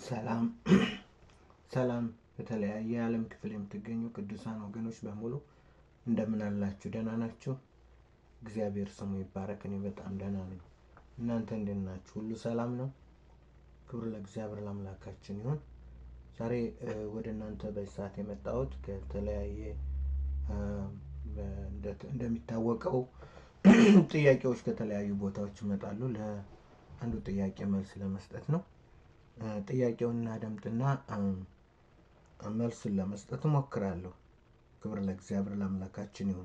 ሰላም ሰላም በተለያየ የዓለም ክፍል የምትገኙ ቅዱሳን ወገኖች በሙሉ እንደምን አላችሁ? ደህና ናችሁ? እግዚአብሔር ስሙ ይባረክ። እኔ በጣም ደህና ነኝ። እናንተ እንዴት ናችሁ? ሁሉ ሰላም ነው? ክብር ለእግዚአብሔር ለአምላካችን ይሁን። ዛሬ እ፣ ወደ እናንተ በዚህ ሰዓት የመጣሁት ከተለያየ እ፣ በ- እንደ- እንደሚታወቀው ጥያቄዎች ከተለያዩ ቦታዎች ይመጣሉ። ለአንዱ ጥያቄ መልስ ለመስጠት ነው። እ፣ ጥያቄውን እናደምጥና እ፣ መልሱን ለመስጠት እሞክራለሁ። ክብር ለእግዚአብሔር ለአምላካችን ይሁን።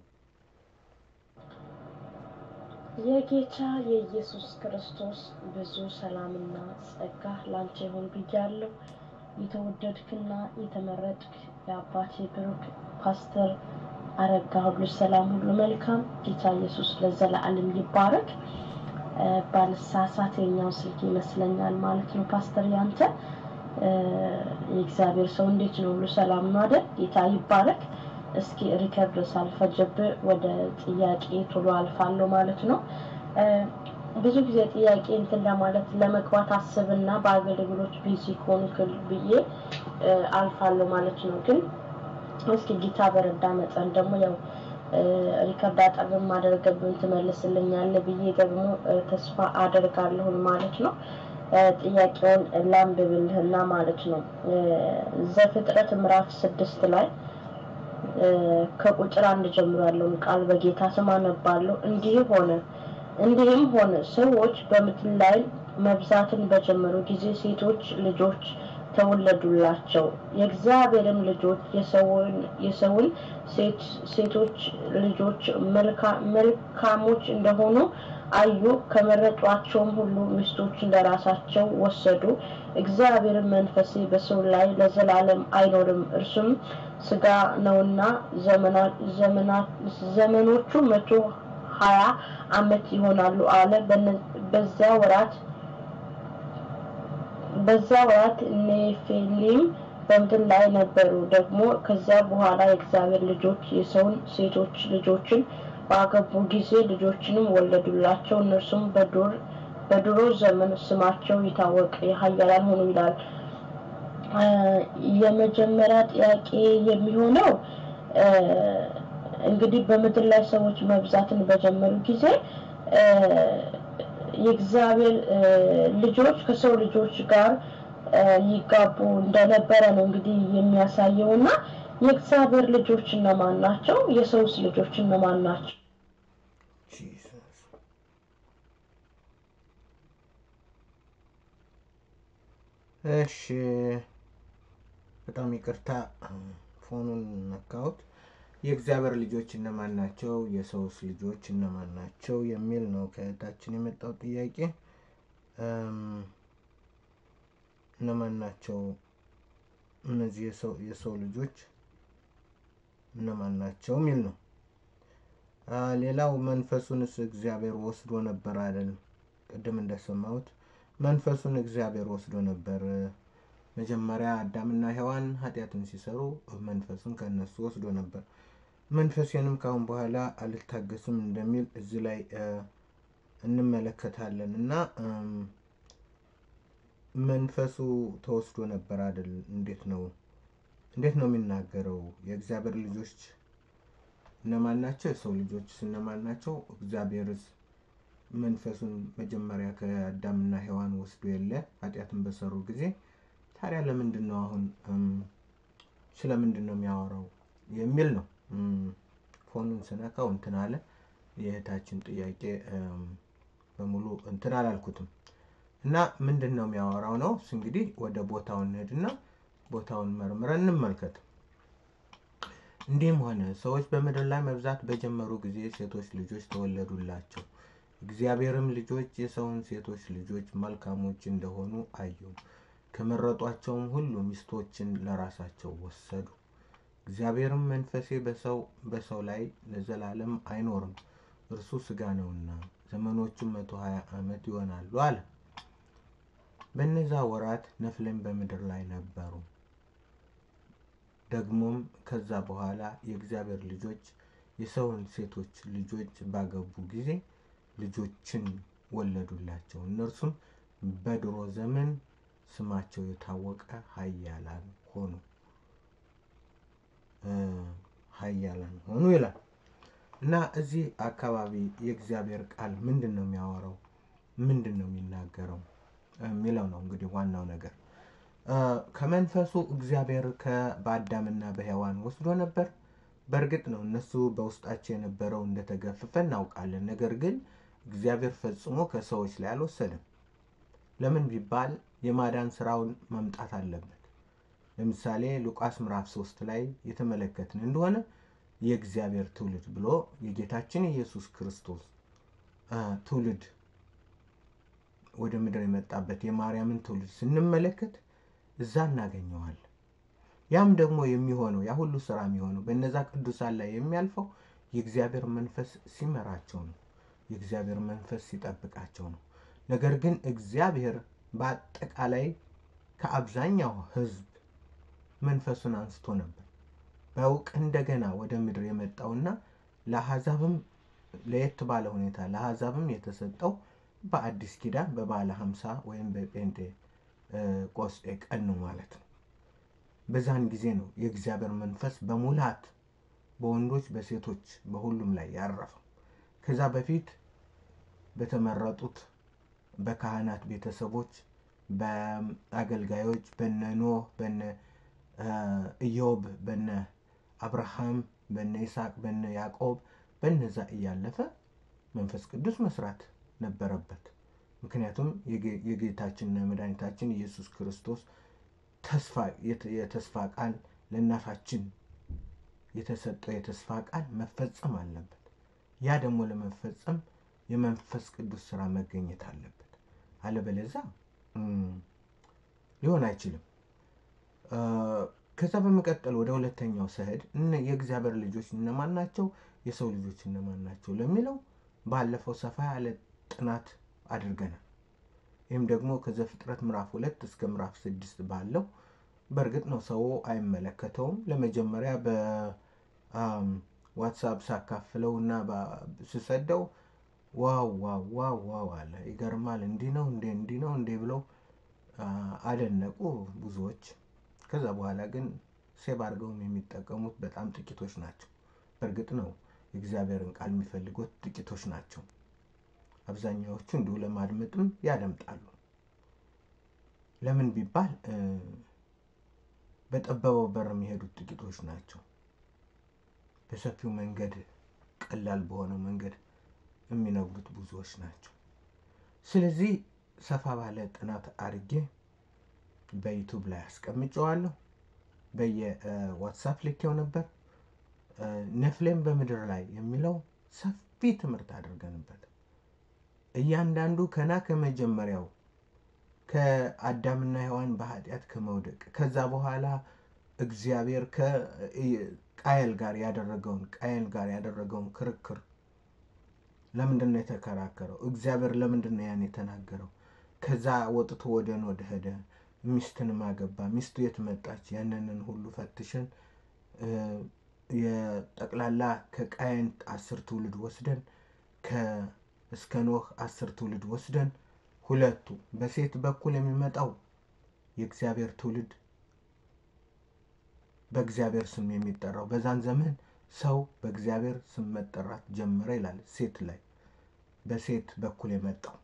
የጌታ የኢየሱስ ክርስቶስ ብዙ ሰላምና ጸጋ ላንተ ይሁን ብያለሁ። የተወደድክና የተመረጥክ የአባቴ ብሩክ ፓስተር አረጋ ሁሉ ሰላም ሁሉ መልካም ጌታ ኢየሱስ ለዘላለም ይባረክ። እ፣ ባልሳሳት የኛው ስልክ ይመስለኛል ማለት ነው ፓስተር ያንተ እ፣ የእግዚአብሔር ሰው እንዴት ነው? ሁሉ ሰላም ነው አይደል? ጌታ ይባረክ። እስኪ ሪከርድ ሳልፈጀብህ ወደ ጥያቄ ቶሎ አልፋለሁ ማለት ነው። እ፣ ብዙ ጊዜ ጥያቄ እንትን ለማለት ለመግባት አስብና በአገልግሎት ቢዚ ከሆንክ ብዬ እ፣ አልፋለሁ ማለት ነው። ግን እስኪ ጌታ በረዳ መጠን ደግሞ ያው እ፣ ሪከርድ አጠር ማደርገብን ትመልስልኛለህ ብዬ ደግሞ እ፣ ተስፋ አደርጋለሁን ማለት ነው። እ፣ ጥያቄውን ላንብብልህና ማለት ነው እ፣ ዘፍጥረት ምዕራፍ ስድስት ላይ እ፣ ከቁጥር አንድ ጀምሮ ያለውን ቃል በጌታ ስም አነባለሁ። እንዲህ ሆነ እንዲህም ሆነ ሰዎች በምድር ላይ መብዛትን በጀመሩ ጊዜ ሴቶች ልጆች ተወለዱላቸው። የእግዚአብሔርም ልጆች የሰውን የሰውን ሴት ሴቶች ልጆች መልካ- መልካሞች እንደሆኑ አዩ። ከመረጧቸውም ሁሉ ሚስቶችን ለራሳቸው ወሰዱ። እግዚአብሔርም መንፈሴ በሰው ላይ ለዘላለም አይኖርም፣ እርሱም ስጋ ነውና ዘመና- ዘመና- ዘመኖቹ መቶ ሀያ ዓመት ይሆናሉ አለ። በነ- በዚያ ወራት በዛ ወራት ኔፊሊም በምድር ላይ ነበሩ። ደግሞ ከዚያ በኋላ የእግዚአብሔር ልጆች የሰውን ሴቶች ልጆችን ባገቡ ጊዜ ልጆችንም ወለዱላቸው። እነርሱም በዱር በድሮ ዘመን ስማቸው የታወቀ የኃያላን ሆኑ ይላል። አ፣ የመጀመሪያ ጥያቄ የሚሆነው አ፣ እንግዲህ በምድር ላይ ሰዎች መብዛትን በጀመሩ ጊዜ አ፣ የእግዚአብሔር አ፣ ልጆች ከሰው ልጆች ጋር አ፣ ይጋቡ እንደነበረ ነው እንግዲህ የሚያሳየው እና የእግዚአብሔር ልጆች እነማን ናቸው? የሰውስ ልጆች እነማን ናቸው? ጂሰስ እሺ፣ በጣም ይቅርታ ፎኑን ነካሁት። የእግዚአብሔር ልጆች እነማን ናቸው? የሰውስ ልጆች እነማን ናቸው? የሚል ነው ከእህታችን የመጣው ጥያቄ። እም፣ እነማን ናቸው እነዚህ የሰው የሰው ልጆች እነማን ናቸው የሚል ነው። አ፣ ሌላው መንፈሱንስ እግዚአብሔር ወስዶ ነበር አይደለም? ቅድም እንደሰማሁት መንፈሱን እግዚአብሔር ወስዶ ነበር። መጀመሪያ አዳምና ሔዋን ኃጢአትን ሲሰሩ መንፈሱን ከእነሱ ወስዶ ነበር። መንፈሴንም ካሁን በኋላ አልታገስም እንደሚል እዚህ ላይ እ፣ እንመለከታለን እና እም፣ መንፈሱ ተወስዶ ነበር አይደል? እንዴት ነው እንዴት ነው የሚናገረው? የእግዚአብሔር ልጆች እነማን ናቸው? የሰው ልጆችስ እነማን ናቸው? እግዚአብሔርስ መንፈሱን መጀመሪያ ከአዳምና ሔዋን ወስዶ የለ ኃጢአትን በሰሩ ጊዜ ታዲያ ለምንድን ነው አሁን እም፣ ስለምንድን ነው የሚያወራው የሚል ነው። እም፣ ፎኑን ስነካው እንትን አለ። የእህታችን ጥያቄ እም፣ በሙሉ እንትን አላልኩትም እና ምንድን ነው የሚያወራው ነው። እሱ እንግዲህ ወደ ቦታው እንሄድና ቦታውን መርምረን እንመልከት። እንዲህም ሆነ ሰዎች በምድር ላይ መብዛት በጀመሩ ጊዜ ሴቶች ልጆች ተወለዱላቸው። እግዚአብሔርም ልጆች የሰውን ሴቶች ልጆች መልካሞች እንደሆኑ አዩ። ከመረጧቸውም ሁሉ ሚስቶችን ለራሳቸው ወሰዱ። እግዚአብሔርም መንፈሴ በሰው በሰው ላይ ለዘላለም አይኖርም፣ እርሱ ሥጋ ነውና ዘመኖቹም መቶ ሀያ ዓመት ይሆናሉ አለ። በእነዛ ወራት ነፍሌም በምድር ላይ ነበሩ። ደግሞም ከዛ በኋላ የእግዚአብሔር ልጆች የሰውን ሴቶች ልጆች ባገቡ ጊዜ ልጆችን ወለዱላቸው። እነርሱም በድሮ ዘመን ስማቸው የታወቀ ኃያላን ሆኑ ኃያላን ሆኑ ይላል እና እዚህ አካባቢ የእግዚአብሔር ቃል ምንድን ነው የሚያወራው? ምንድን ነው የሚናገረው የሚለው ነው እንግዲህ ዋናው ነገር። ከመንፈሱ እግዚአብሔር በአዳምና በሔዋን ወስዶ ነበር። በእርግጥ ነው እነሱ በውስጣቸው የነበረው እንደተገፈፈ እናውቃለን። ነገር ግን እግዚአብሔር ፈጽሞ ከሰዎች ላይ አልወሰደም። ለምን ቢባል የማዳን ስራውን መምጣት አለበት። ለምሳሌ ሉቃስ ምዕራፍ ሶስት ላይ የተመለከትን እንደሆነ የእግዚአብሔር ትውልድ ብሎ የጌታችን የኢየሱስ ክርስቶስ ትውልድ ወደ ምድር የመጣበት የማርያምን ትውልድ ስንመለከት እዛ እናገኘዋለን። ያም ደግሞ የሚሆነው ያ ሁሉ ስራ የሚሆነው በእነዛ ቅዱሳን ላይ የሚያልፈው የእግዚአብሔር መንፈስ ሲመራቸው ነው። የእግዚአብሔር መንፈስ ሲጠብቃቸው ነው። ነገር ግን እግዚአብሔር በአጠቃላይ ከአብዛኛው ሕዝብ መንፈሱን አንስቶ ነበር። በእውቅ እንደገና ወደ ምድር የመጣውና ለአሕዛብም ለየት ባለ ሁኔታ ለአሕዛብም የተሰጠው በአዲስ ኪዳን በባለ ሀምሳ ወይም በጴንጤ ቆስጤ ቀን ነው ማለት ነው። በዛን ጊዜ ነው የእግዚአብሔር መንፈስ በሙላት በወንዶች በሴቶች በሁሉም ላይ ያረፈው። ከዛ በፊት በተመረጡት በካህናት ቤተሰቦች፣ በአገልጋዮች በነ ኖህ፣ በነ ኢዮብ፣ በነ አብርሃም፣ በነ ይስሐቅ፣ በነ ያዕቆብ በነዛ እያለፈ መንፈስ ቅዱስ መስራት ነበረበት። ምክንያቱም የጌታችንና የመድኃኒታችን ኢየሱስ ክርስቶስ ተስፋ የተስፋ ቃል ለእናታችን የተሰጠው የተስፋ ቃል መፈጸም አለበት። ያ ደግሞ ለመፈጸም የመንፈስ ቅዱስ ስራ መገኘት አለበት። አለበለዛ ሊሆን አይችልም። ከዛ በመቀጠል ወደ ሁለተኛው ስሄድ የእግዚአብሔር ልጆች እነማን ናቸው፣ የሰው ልጆች እነማን ናቸው ለሚለው ባለፈው ሰፋ ያለ ጥናት አድርገናል። ይህም ደግሞ ከዘፍጥረት ምዕራፍ ሁለት እስከ ምዕራፍ ስድስት ባለው በእርግጥ ነው ሰው አይመለከተውም። ለመጀመሪያ በዋትሳፕ ሳካፍለው እና ስሰደው ዋው ዋው ዋው ዋው አለ። ይገርማል፣ እንዲህ ነው እንዴ እንዲህ ነው እንዴ ብለው አደነቁ ብዙዎች። ከዛ በኋላ ግን ሴብ አድርገውም የሚጠቀሙት በጣም ጥቂቶች ናቸው። በእርግጥ ነው የእግዚአብሔርን ቃል የሚፈልጉት ጥቂቶች ናቸው። አብዛኛዎቹ እንዲሁ ለማድመጥም ያደምጣሉ። ለምን ቢባል በጠበበው በር የሚሄዱት ጥቂቶች ናቸው። በሰፊው መንገድ ቀላል በሆነው መንገድ የሚነግሩት ብዙዎች ናቸው። ስለዚህ ሰፋ ባለ ጥናት አድርጌ በዩቱብ ላይ አስቀምጨዋለሁ። በየዋትሳፕ ልኬው ነበር። ነፍሌም በምድር ላይ የሚለው ሰፊ ትምህርት አድርገንበት እያንዳንዱ ከና ከመጀመሪያው ከአዳምና ሔዋን በኃጢአት ከመውደቅ ከዛ በኋላ እግዚአብሔር ከቃየል ጋር ያደረገውን ቃየል ጋር ያደረገውን ክርክር ለምንድን ነው የተከራከረው? እግዚአብሔር ለምንድን ነው ያን የተናገረው? ከዛ ወጥቶ ወደ ኖድ ሄደ፣ ሚስትንም አገባ። ሚስቱ የት መጣች? ያንንን ሁሉ ፈትሸን የጠቅላላ ከቃየን አስር ትውልድ ወስደን እስከ ኖህ አስር ትውልድ ወስደን ሁለቱ በሴት በኩል የሚመጣው የእግዚአብሔር ትውልድ በእግዚአብሔር ስም የሚጠራው በዛን ዘመን ሰው በእግዚአብሔር ስም መጠራት ጀመረ ይላል። ሴት ላይ በሴት በኩል የመጣው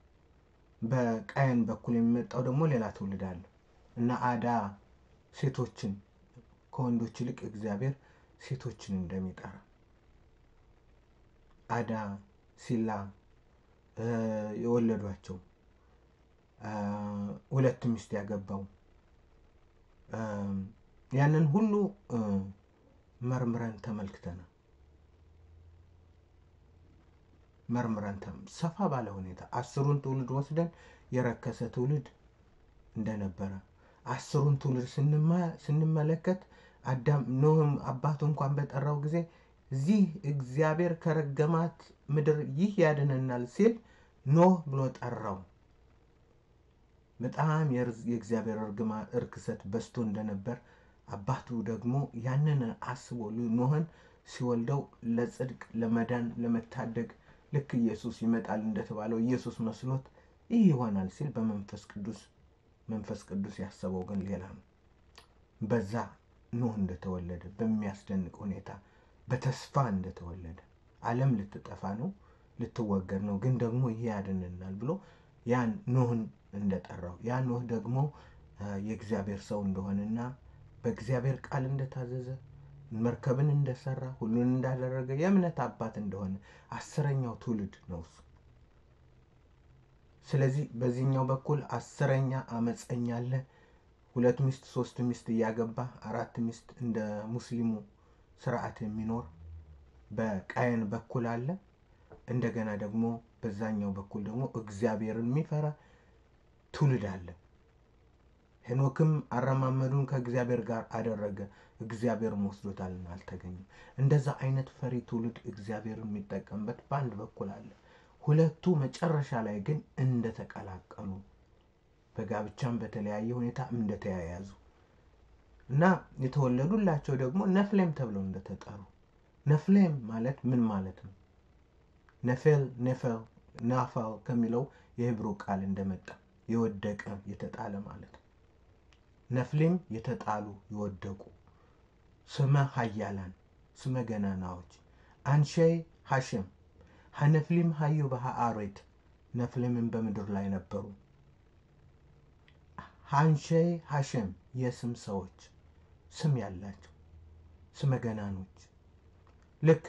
በቃየን በኩል የሚመጣው ደግሞ ሌላ ትውልድ አለ እና አዳ ሴቶችን ከወንዶች ይልቅ እግዚአብሔር ሴቶችን እንደሚጠራ አዳ ሲላ የወለዷቸው ሁለት ሚስት ያገባው ያንን ሁሉ መርምረን ተመልክተናል። መርምረን ሰፋ ባለ ሁኔታ አስሩን ትውልድ ወስደን የረከሰ ትውልድ እንደነበረ አስሩን ትውልድ ስንመለከት አዳም ኖህም አባቱ እንኳን በጠራው ጊዜ እዚህ እግዚአብሔር ከረገማት ምድር ይህ ያድነናል ሲል ኖህ ብሎ ጠራው። በጣም የእግዚአብሔር እርክሰት በዝቶ እንደነበር አባቱ ደግሞ ያንን አስቦ ኖህን ሲወልደው ለጽድቅ፣ ለመዳን፣ ለመታደግ ልክ ኢየሱስ ይመጣል እንደተባለው ኢየሱስ መስሎት ይህ ይሆናል ሲል በመንፈስ ቅዱስ መንፈስ ቅዱስ ያሰበው ግን ሌላ ነው። በዛ ኖህ እንደተወለደ በሚያስደንቅ ሁኔታ በተስፋ እንደተወለደ ዓለም ልትጠፋ ነው፣ ልትወገድ ነው፣ ግን ደግሞ ይሄ ያድንናል ብሎ ያን ኖህን እንደጠራው ያ ኖህ ደግሞ የእግዚአብሔር ሰው እንደሆነና በእግዚአብሔር ቃል እንደታዘዘ መርከብን እንደሰራ ሁሉን እንዳደረገ የእምነት አባት እንደሆነ አስረኛው ትውልድ ነው እሱ። ስለዚህ በዚህኛው በኩል አስረኛ አመፀኛ አለ። ሁለት ሚስት ሶስት ሚስት እያገባ አራት ሚስት እንደ ሙስሊሙ ስርዓት የሚኖር በቃየን በኩል አለ። እንደገና ደግሞ በዛኛው በኩል ደግሞ እግዚአብሔርን የሚፈራ ትውልድ አለ። ሄኖክም አረማመዱን ከእግዚአብሔር ጋር አደረገ፣ እግዚአብሔርም ወስዶታልና አልተገኘም። እንደዛ አይነት ፈሪ ትውልድ እግዚአብሔርን የሚጠቀምበት በአንድ በኩል አለ። ሁለቱ መጨረሻ ላይ ግን እንደተቀላቀሉ በጋብቻም በተለያየ ሁኔታ እንደተያያዙ እና የተወለዱላቸው ደግሞ ነፍሌም ተብለው እንደተጠሩ። ነፍሌም ማለት ምን ማለት ነው? ነፌል ኔፈል ናፋል ከሚለው የሂብሩ ቃል እንደመጣ የወደቀ የተጣለ ማለት ነው። ነፍሊም የተጣሉ የወደቁ፣ ስመ ሀያላን ስመ ገናናዎች፣ አንሸይ ሐሸም ሀነፍሊም ሀዩ በሀአሬት ነፍሊምን በምድር ላይ ነበሩ። አንሸይ ሐሸም የስም ሰዎች ስም ያላቸው ስመ ገናኖች ልክ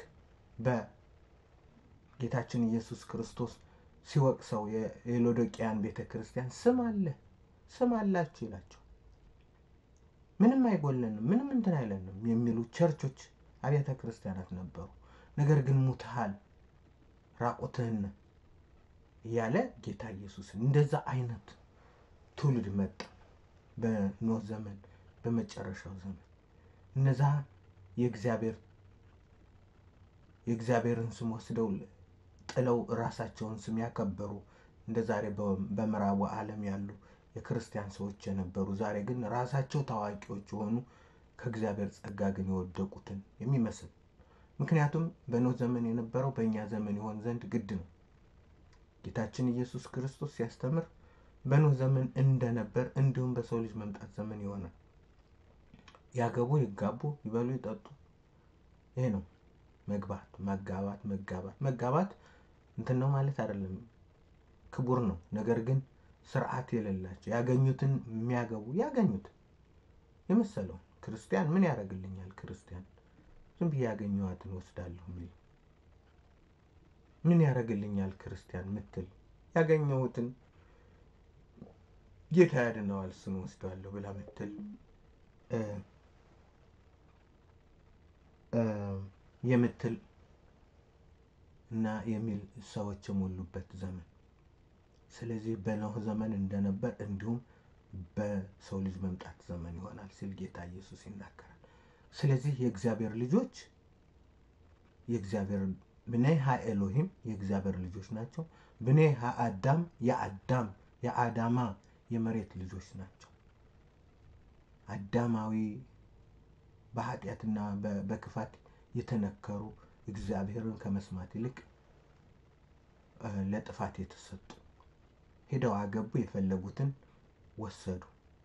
በጌታችን ኢየሱስ ክርስቶስ ሲወቅሰው የሎዶቅያን ቤተ ክርስቲያን ስም አለ ስም አላችሁ ይላቸው ምንም አይጎለንም፣ ምንም እንትን አይለንም የሚሉ ቸርቾች አብያተ ክርስቲያናት ነበሩ። ነገር ግን ሙትሃል፣ ራቁትህን እያለ ጌታ ኢየሱስን እንደዛ አይነት ትውልድ መጣ በኖህ ዘመን፣ በመጨረሻው ዘመን እነዛ የእግዚአብሔር የእግዚአብሔርን ስም ወስደው ጥለው ራሳቸውን ስም ያከበሩ እንደ ዛሬ በምዕራቡ ዓለም ያሉ የክርስቲያን ሰዎች የነበሩ ዛሬ ግን ራሳቸው ታዋቂዎች የሆኑ ከእግዚአብሔር ጸጋ ግን የወደቁትን የሚመስል ምክንያቱም በኖህ ዘመን የነበረው በእኛ ዘመን ይሆን ዘንድ ግድ ነው። ጌታችን ኢየሱስ ክርስቶስ ሲያስተምር በኖህ ዘመን እንደነበር እንዲሁም በሰው ልጅ መምጣት ዘመን ይሆናል። ያገቡ፣ ይጋቡ፣ ይበሉ፣ ይጠጡ። ይሄ ነው መግባት፣ መጋባት፣ መጋባት መጋባት እንትን ነው ማለት አይደለም፣ ክቡር ነው። ነገር ግን ስርዓት የሌላቸው ያገኙትን የሚያገቡ ያገኙት የመሰለው ክርስቲያን ምን ያደርግልኛል? ክርስቲያን ዝም ብዬ ያገኘኋትን ወስዳለሁ ሚል ምን ያደርግልኛል? ክርስቲያን ምትል ያገኘሁትን ጌታ ያድነዋል እሱን ወስደዋለሁ ብላ ምትል የምትል እና የሚል ሰዎች የሞሉበት ዘመን ስለዚህ በኖህ ዘመን እንደነበር እንዲሁም በሰው ልጅ መምጣት ዘመን ይሆናል ሲል ጌታ ኢየሱስ ይናገራል። ስለዚህ የእግዚአብሔር ልጆች የእግዚአብሔር ብኔይ ሀ ኤሎሂም የእግዚአብሔር ልጆች ናቸው። ብኔይ ሀ አዳም የአዳም የአዳማ የመሬት ልጆች ናቸው። አዳማዊ በኃጢአትና በክፋት የተነከሩ እግዚአብሔርን ከመስማት ይልቅ ለጥፋት የተሰጡ ሄደው አገቡ፣ የፈለጉትን ወሰዱ።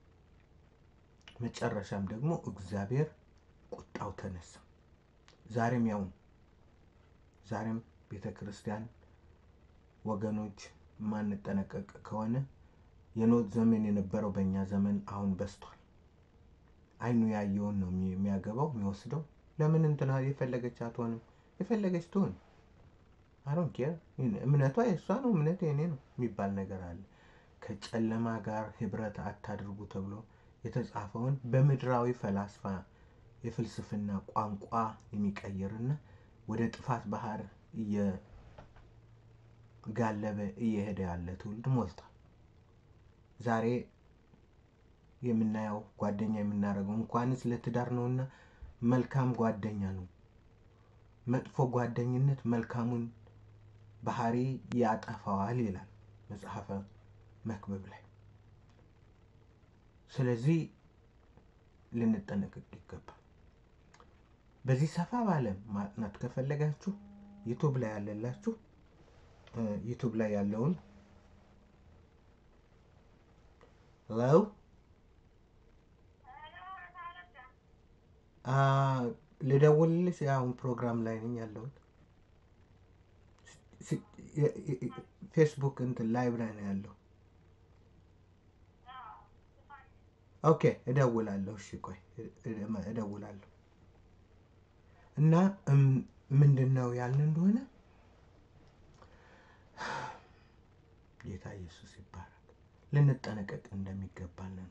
መጨረሻም ደግሞ እግዚአብሔር ቁጣው ተነሳ። ዛሬም ያው ዛሬም ቤተ ክርስቲያን ወገኖች ማንጠነቀቅ ከሆነ የኖህ ዘመን የነበረው በእኛ ዘመን አሁን በስቷል። አይኑ ያየውን ነው የሚያገባው የሚወስደው። ለምን እንትና የፈለገች አትሆንም? የፈለገች ትሆን አሮን ኬር እምነቷ የእሷ ነው፣ እምነት የኔ ነው የሚባል ነገር አለ። ከጨለማ ጋር ህብረት አታድርጉ ተብሎ የተጻፈውን በምድራዊ ፈላስፋ የፍልስፍና ቋንቋ የሚቀይርና ወደ ጥፋት ባህር እየጋለበ እየሄደ ያለ ትውልድ ሞልቷል። ዛሬ የምናየው ጓደኛ የምናደርገው እንኳንስ ለትዳር ነውና መልካም ጓደኛ ነው። መጥፎ ጓደኝነት መልካሙን ባህሪ ያጠፋዋል ይላል መጽሐፈ መክብብ ላይ። ስለዚህ ልንጠነቀቅ ይገባል። በዚህ ሰፋ ባለ ማጥናት ከፈለጋችሁ ዩቱብ ላይ ያለላችሁ ዩቱብ ላይ ያለውን ሄሎ ልደውልልሽ? አሁን ፕሮግራም ላይ ነኝ ያለሁት። ፌስቡክ እንትን ላይቭ ላይ ነው ያለው። ኦኬ እደውላለሁ። እሺ ቆይ እደውላለሁ። እና ምንድን ነው ያልን እንደሆነ ጌታ ኢየሱስ ይባረክ። ልንጠነቀቅ እንደሚገባን ነው።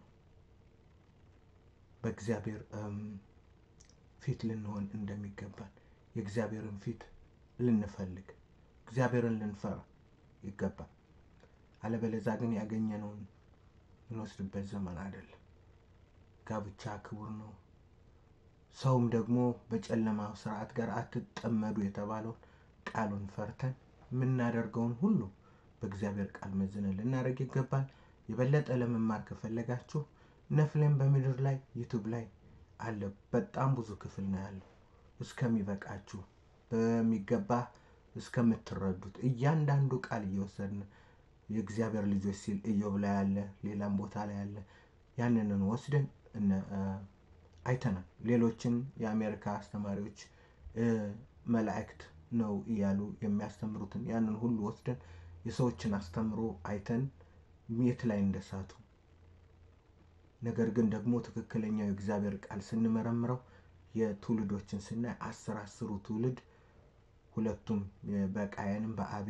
በእግዚአብሔር ፊት ልንሆን እንደሚገባን የእግዚአብሔርን ፊት ልንፈልግ እግዚአብሔርን ልንፈራ ይገባል። አለበለዛ ግን ያገኘነውን እንወስድበት ዘመን አይደለም። ጋብቻ ክቡር ነው። ሰውም ደግሞ በጨለማው ስርዓት ጋር አትጠመዱ የተባለውን ቃሉን ፈርተን የምናደርገውን ሁሉ በእግዚአብሔር ቃል መዝነን ልናደርግ ይገባል። የበለጠ ለመማር ከፈለጋችሁ ነፍሌም በምድር ላይ ዩቱብ ላይ አለ። በጣም ብዙ ክፍል ነው ያለው እስከሚበቃችሁ በሚገባ እስከምትረዱት እያንዳንዱ ቃል እየወሰድን የእግዚአብሔር ልጆች ሲል ኢዮብ ላይ አለ፣ ሌላም ቦታ ላይ አለ። ያንንን ወስደን አይተናል። ሌሎችን የአሜሪካ አስተማሪዎች መላእክት ነው እያሉ የሚያስተምሩትን ያንን ሁሉ ወስደን የሰዎችን አስተምሮ አይተን የት ላይ እንደሳቱ ነገር ግን ደግሞ ትክክለኛው የእግዚአብሔር ቃል ስንመረምረው የትውልዶችን ስናይ አስር አስሩ ትውልድ ሁለቱም በቃየንም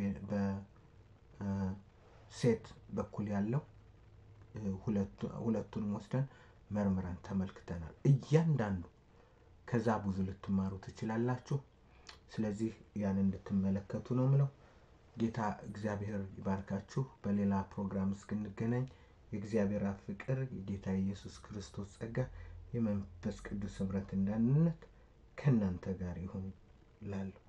በሴት በኩል ያለው ሁለቱንም ወስደን መርምረን ተመልክተናል። እያንዳንዱ ከዛ ብዙ ልትማሩ ትችላላችሁ። ስለዚህ ያን እንድትመለከቱ ነው ምለው። ጌታ እግዚአብሔር ይባርካችሁ። በሌላ ፕሮግራም እስክንገናኝ የእግዚአብሔር አብ ፍቅር፣ የጌታ ኢየሱስ ክርስቶስ ጸጋ፣ የመንፈስ ቅዱስ ኅብረት እንዳንነት ከእናንተ ጋር ይሁን እላለሁ።